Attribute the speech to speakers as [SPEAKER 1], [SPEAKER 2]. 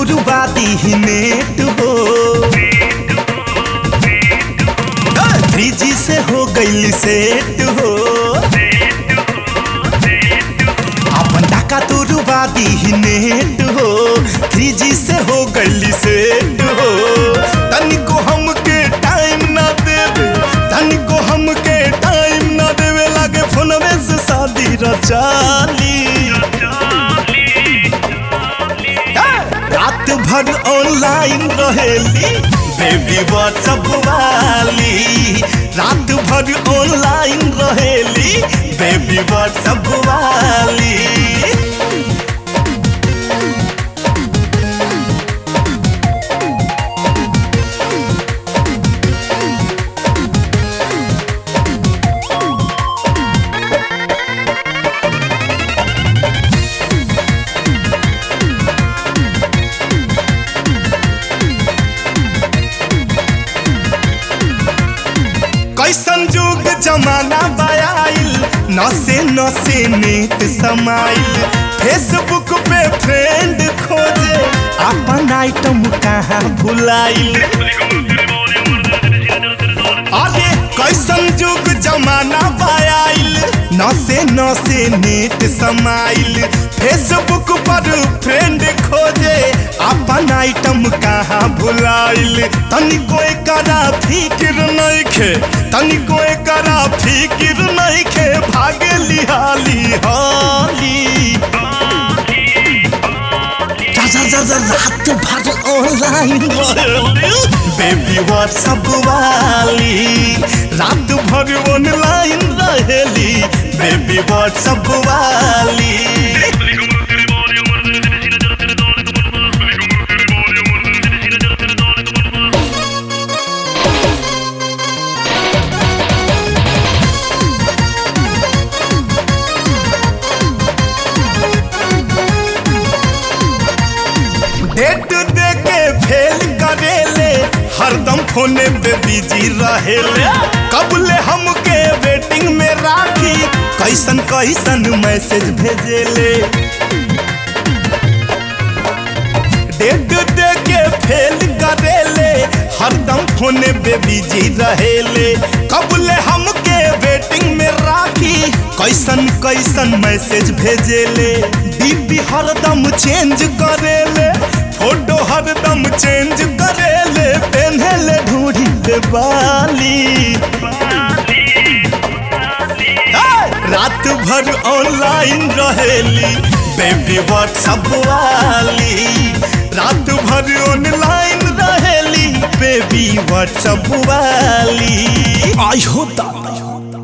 [SPEAKER 1] तुरवादी ही net हो three G से हो गई सेट हो अपन टाका तुरवादी ही नेट हो थ्री जी से हो गई सेट हो तनिको हमके टाइम ना देवे तनिको हमके टाइम ना देवे लागे फोनवे से शादी रचाली रात भर ऑनलाइन रहेली बेबी व्हाट्सअप वाली रात भर ऑनलाइन रहेली बेबी व्हाट्सअप वाली कैसन जुग जमाना बयाइल नसे नसे नेट समाइल फेसबुक पे फ्रेंड खोजे अपन आइटम कहाँ भुलाइल अरे कैसन जुग जमाना बयाइल नसे नसे नेट समाइल फेसबुक पर फ्रेंड खोजे अपन आइटम कहाँ भुलाइल तनिको एकरा फिक्र नइखे तनिको एकरा फिक्र नइखे भागे लिहाली हाली जा जा जा जा रात भर ऑनलाइन बेबी व्हाट्सअप वाली रात भर ऑनलाइन रहेली बेबी व्हाट्सअप वाली डेट दे के फेल करेले हरदम फोने पे बिजी रहेले कबले हमके वेटिंग में राखी कैसन कैसन मैसेज भेजेले डेट दे के फेल करेले हरदम फोने पे बिजी रहेले कबले हमके वेटिंग में राखी कैसन कैसन मैसेज भेजेले डीपी हरदम चेंज करेले फोटो हरदम चेंज करेले पेन्हेले ढूढ़ी पे बाली ए, रात भर ऑनलाइन रहेली बेबी व्हाट्सअप वाली रात भर ऑनलाइन रहेली बेबी व्हाट्सअप वाली आई हो दादा